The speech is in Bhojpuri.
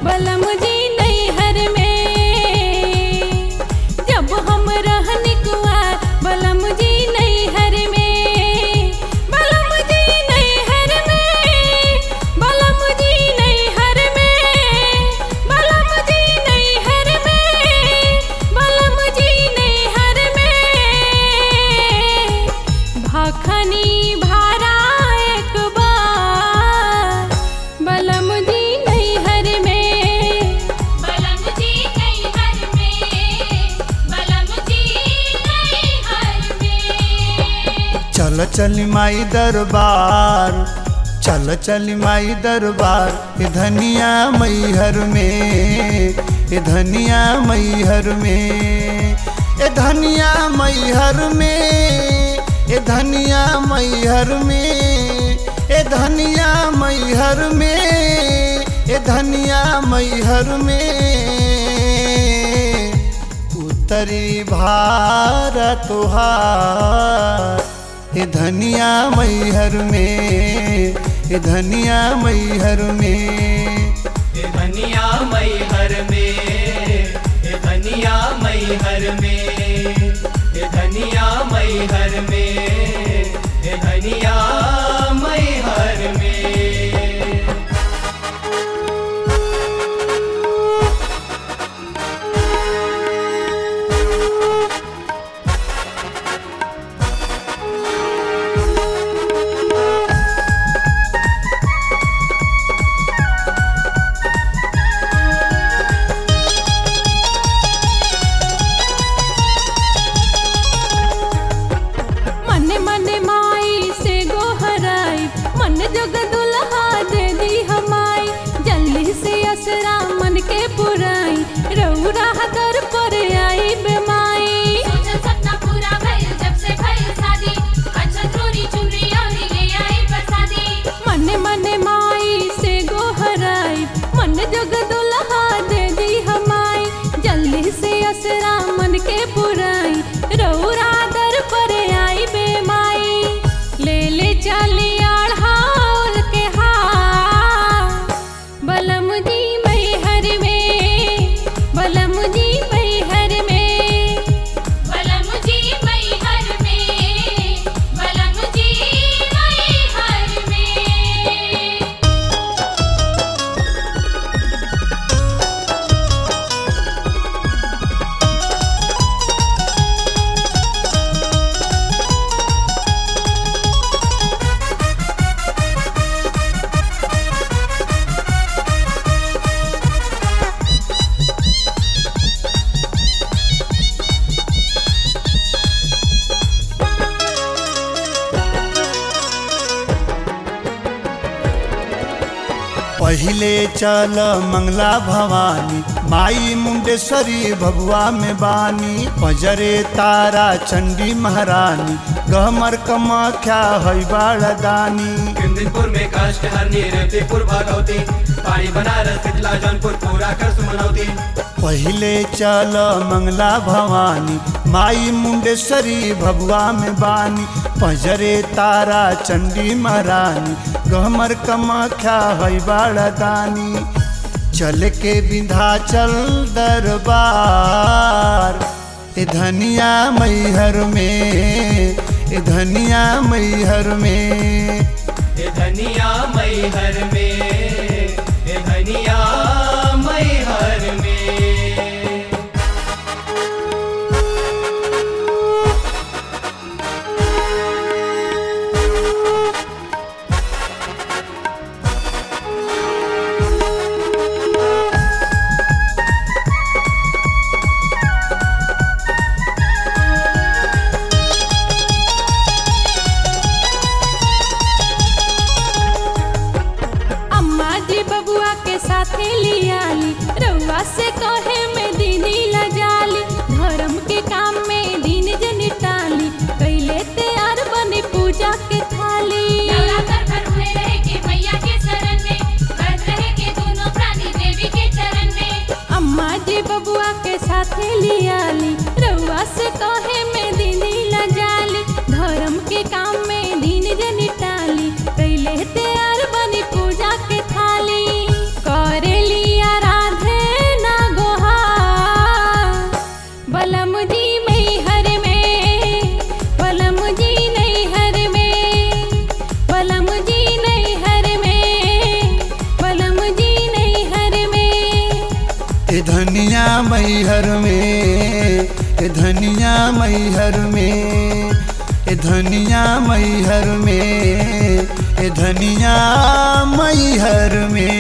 बलम जी नैहर में जब हम रहनी कुआर बलम जी नैहर में बलम जी नैहर में बलम जी नैहर में बलम जी नैहर में बलम जी नैहर में भाखनी भारा एक बार बलम जी नैहर में बलम जी नैहर में बलम जी नैहर में चल चली माई दरबार चल चली माई दरबार ए धनिया मैहर में ए धनिया मैहर में ए धनिया मैहर में ए धनिया मैहर में ए धनिया मैहर में ए धनिया मैहर में उत्तरी भारत तुहार ए धनिया मैहर में ए धनिया मैहर में ए धनिया मैहर में ए धनिया मैहर में ए धनिया मैहर में ए धनिया मैहर में मन मन माई से गोहराई मन जग दुल्हा दे दी हमाई जल्दी से असरा मन के पुराई रौरा दर पर आई बेमाई सोचल सपना पूरा भइल जब से भइल शादी अच्छा चोरी चुनरी और ले आई प्रसादी मन मन माई से गोहराई मन जग दुल्हा दे दी हमाई जल्दी से असरा मन के पुराई रौरा दर पर आई बेमाई ले ले चली आढ़ाल के हार बलम जी मैहर में बलम जी मैहर में बलम जी मैहर में बलम जी मैहर में पहिले चल मंगला भवानी माई मुंडेश्वरी भगवा में बानी पजरे तारा चंडी महारानी गहमर कमाख्या है बाड़दानी कुंदनपुर में काष्ट हरनी रेवतीपुर भगवती पानी बनारस शीतला जौनपुर पूरा कर सुमनौती पहिले चल मंगला भवानी माई मुंडेश्वरी भगवा में बानी पजरे तारा चंडी महारानी गहमर कमाख्या है बाड़दानी चल के विंध्याचल दरबार ए धनिया मैहर में ए धनिया मैहर में ए धनिया मैहर में ए धनिया मैहर में अम्मा जी बबुआ के साथे लियाली रउआ से कहे में दीदी लजाली धर्म के काम में दिन जनी टाली कैले तैयार बनी पूजा के थाली नवरात्र भर हुए रहे के मैया के शरण में व्रत रहे के दोनों प्राणी देवी के चरण में अम्मा जी बबुआ के साथे लियाली रउआ से कहे में दीदी लजाली धर्म के काम में दिन जनी टाली कैले तैयार बनी पूजा के थाली करे लिया रा धनिया मैहर में ए धनिया मैहर में ए धनिया मैहर में